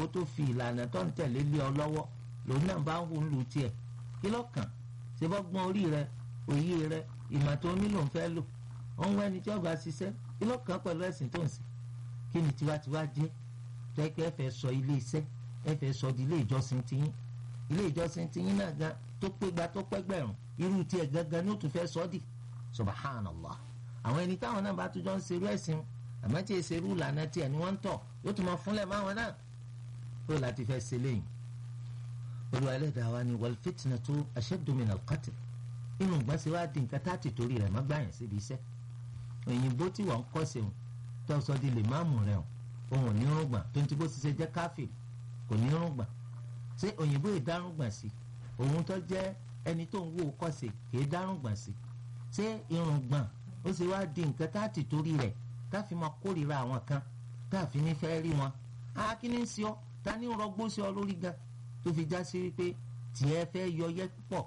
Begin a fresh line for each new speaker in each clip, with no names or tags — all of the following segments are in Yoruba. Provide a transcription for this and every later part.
tó fi ìlànà tó ń tẹ̀lé lé ọ lọ́wọ́ lòun náà bá ń hù ń lu tiẹ̀ kí lọ́kàn ṣe bọ́ gbọ́n orí rẹ òye rẹ ìmọ̀ tó nílò ń fẹ́ lò ó ń wẹ́ni tí ọba ṣiṣẹ́ kí lọ́kàn pẹ̀lú ẹ̀sìn tó ń sìn kí ni tiwantiwa jẹ́ tẹ́kẹ́ ẹ fẹ́ sọ ilé iṣẹ́ ẹ fẹ́ sọ di ilé ìjọsìn tiyín ilé ìjọsìn tiyín náà gan tó pégbá tó pẹ́gbẹ̀rún irú tiẹ̀ gangan ní ó tún fẹ́ sọ di subhanallah àwọn ẹni táwọn náà bá tún jọ ń ṣerú ẹ̀sìn àmọ́ tí èsèrú ìlànà tiẹ̀ ni wọ́n ń tọ̀ yóò tún máa fúnlẹ̀ máwọn náà kó láti fẹ́ ṣe léyìn olúwa ẹlẹ́dàá wa ni wal fitnatu ashaddu min al-qatl inú gbọ́nsẹ̀ wá di nǹkan tá a ti torí rẹ̀ má gbàyàn síbi iṣẹ́ òyìnbó tí wọ́n ń kọ́ sí òun tó sọ di lè máàmù rẹ̀ òun ò ní rúgbà tó ń ti bó ti ṣe jẹ́ káfí kò ní rúgbà ṣé òyìnbó ìdárúgbà sí òun tó jẹ́ ẹni tó ń wò kọ́ sí kì í dárúgbà sí ṣé irùngbọ̀n ó sì wá di nǹkan tá a ti torí rẹ̀ tá a fi máa kórìíra àwọn kan tá a fi ní fẹ́ rí wọn á kí ni ń ṣe ọ́ ta ni ń rọgbó sí ọ lórí gan tó fi já sí wípé tiẹ̀ fẹ́ yọ yẹ pọ̀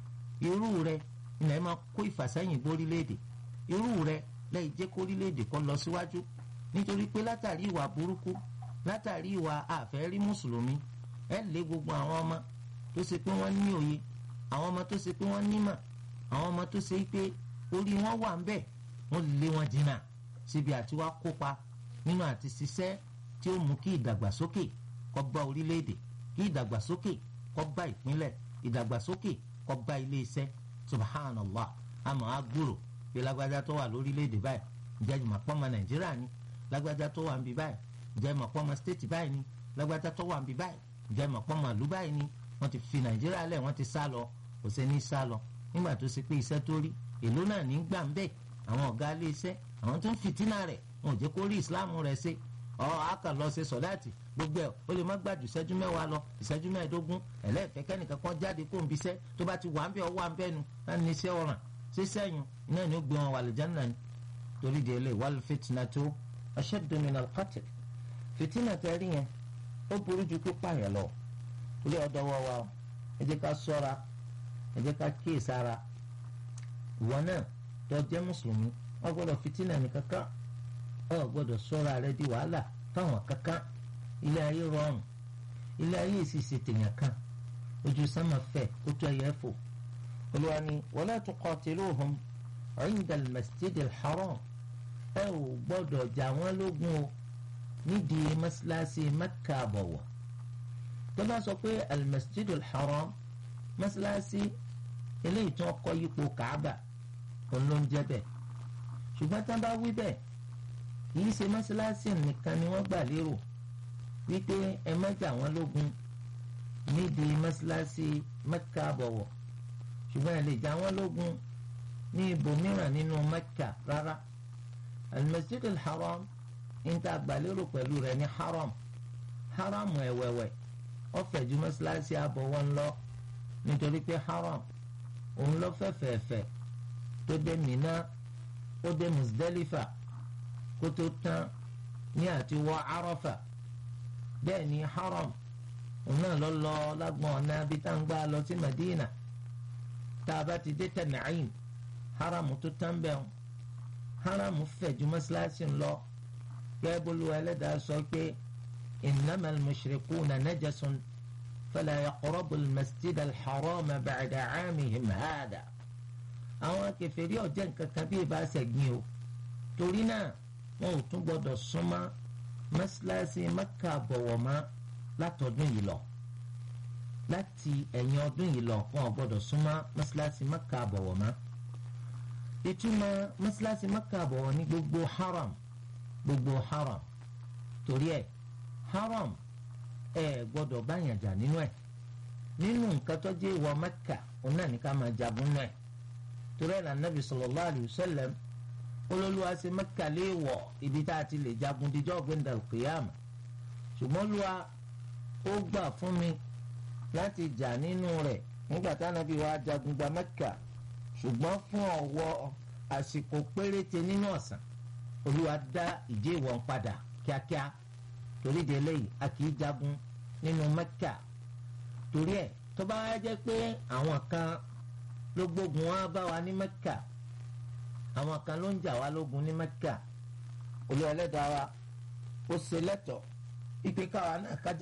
irú rẹ̀ ilẹ̀ máa kó ìfàsẹ́yìn bórílẹ̀-èdè irú rẹ̀ lẹ́yìn jẹ́ kórílẹ̀-èdè kó lọ síwájú nítorí pé látàrí ìwà burúkú látàrí ìwà àfẹ́rí mùsùlùmí ẹ lé gbogbo àwọn ọmọ tó ṣe pé wọ́n ní òye àwọn ọmọ tó ṣe pé wọ́n nímọ̀ àwọn ọmọ tó ṣe pé orí wọn wà ń bẹ̀ wọ́n lé wọn jìnnà síbi àti wá kópa nínú àti ṣiṣẹ́ tí ó mú kí ìdàgbàsókè kó bá orílẹ̀-èdè kí ìdàgbàsókè kó bá ìpínlẹ̀ ìdàgbàsókè kó bá ilé iṣẹ́ subhanallah àmọ́ agbúrò pé lágbájá tó wà lórílẹ̀‐èdè báyìí ǹjẹ́ ìmọ̀ pọ́nmọ nàìjíríà ni lágbájá tó wà ń bí báyìí ǹjẹ́ ìmọ̀ pọ́nmọ stéètì báyìí ni lágbájá tó wà ń bí báyìí ǹjẹ́ ìmọ̀ pọ́nmọ ìlú báyìí ni wọ́n ti fi nàìjíríà lẹ̀ wọ́n ti sá lọ kò sí ní sá lọ nígbà tó ṣe pé iṣẹ́ tó rí èló náà ní gbà ń bẹ̀ àwọn ọ̀gá ilé iṣẹ́ àwọn tó ń fìtínà rẹ̀ wọn ò jẹ́ kó rí ìsìláàmù rẹ̀ ṣe ọ àkà lọ ṣe sọ̀láàtì gbogbo ẹ̀ ó lè má gbàdú ìṣẹ́jú mẹ́wàá lọ ìṣẹ́jú mẹ́ẹ̀ẹ́dógún ẹlẹ́ẹ̀fẹ́ kẹ́nìkan kan jáde kó ń bí iṣẹ́ tó bá ti wà ń bẹ́ ọ wà ń bẹ́ nu láti ní iṣẹ́ ọ̀ràn ṣé sẹ́yìn iná ni ó gbé wọn wà lìjánná ni torí di ẹlẹ́ wal fitnatu ashaddu min al-qatl fìtínà tẹ́rí yẹn ó burú ju pípa yẹn lọ torí ọ̀dọ̀ wọ wa ẹ jẹ́ ká ṣọ́ra ẹ jẹ́ ká kíyèsára ìwọ náà tó jẹ́ mùsùlùmí wọ́n gbọ́dọ̀ fìtínà ní kankan ọ gbọ́dọ̀ sọ́ra rẹ di wàhálà fáwọn kankan ilé ayé rọrùn ilé ayé sì ṣe tèèyàn kan ojú sánmà fẹ̀ kó tó ẹyẹ fò olúwa ni wala tuqatiluhum inda al-masjid al-haram ẹ ò gbọ́dọ̀ jà wọ́n lógun o nídìí mọ́sálásí mẹ́kà àbọ̀wọ̀ tó bá sọ pé al-masjid al-haram mọ́sálásí eléyìí tí wọ́n kọ́ yípo kàábà òun ló ń jẹ́ bẹ́ẹ̀ ṣùgbọ́n tá a bá wí bẹ́ẹ̀ kìí ṣe mọ́ṣáláṣí nìkan ni wọ́n gbà lérò wípé ẹ má jà wọ́n lógun nídìí mọ́ṣáláṣí mẹ́kà bọ̀wọ̀ ṣùgbọ́n ẹ lè jà wọ́n lógun ní ibòmíràn nínú mẹ́kà rárá al-masjid al-haram ń ta gbà lérò pẹ̀lú rẹ̀ ní haram haram ẹ̀wẹ̀wẹ̀ ó fẹ̀ ju mọ́ṣáláṣí àbọ̀wọ̀ ńlọ nítorí pé haram òun lọ fẹ́fẹ̀ẹ́fẹ́ tó dé Mina ó dé Muzdalifa kó tó tán ní àti wọ Arafa bẹ́ẹ̀ ni haram òun náà lọ lọ lágbọ̀n ọ̀nà bí tá à ń gbà lọ sí Madina tá a bá ti dé Tan'im haram tó tán bẹ́ẹ̀ haram fẹ̀ ju mọ́sálásí lọ gẹ́gẹ́ bólú ẹlẹ́dàá sọ pé innamal mushrikuna najasun fala yaqrabu al-masjid al-haram ba'da 'amihim hada àwọn kèfèrí ọ̀jẹ̀ nǹkan kan bí ìbá ṣẹ̀gbìn o torí náà wọn ò tún gbọdọ̀ súnmọ́ mọ́ṣáláṣí mẹ́kà bọ̀wọ̀ mọ́ látọdún yìí lọ láti ẹ̀yìn ọdún yìí lọ wọn ò gbọdọ̀ súnmọ́ mọ́ṣáláṣí mẹ́kà bọ̀wọ̀ mọ́ ìtumọ̀ mọ́ṣáláṣí mẹ́kà bọ̀wọ̀ ní gbogbo haram gbogbo haram torí ẹ̀ haram ẹ̀ gbọdọ̀ báyàn jà nínú ẹ̀ nínú nǹkan tó jẹ́ ìwọ mẹ́kà òun náà ní ká máa jagun náà torí ẹ̀ lànà Nabi sallallahu alayhi wa sallam olólùwà ṣe mẹ́kà léèwọ̀ ibi tá a ti lè jagun díjọ́ gbẹ̀ndà kìyàmù ṣùgbọ́n olúwa ó gbà fún mi láti jà nínú rẹ̀ nígbà tá nàbí wa jagun gba mẹ́kà ṣùgbọ́n fún ọ̀wọ́ àsìkò péréte nínú ọ̀sán olúwa dá ìdí ìwọ̀n padà kíákíá torí de eléyìí a kì í jagun nínú mẹ́kà torí ẹ̀ tó bá wá jẹ́ pé àwọn kan ló gbógun wá bá wa ní mẹ́kà àwọn kan ló ń jà wá lógun ní mẹ́kà olú ẹlẹ́dàá wa ó ṣe lẹ́tọ̀ọ́ ìpè káwa náà kájà.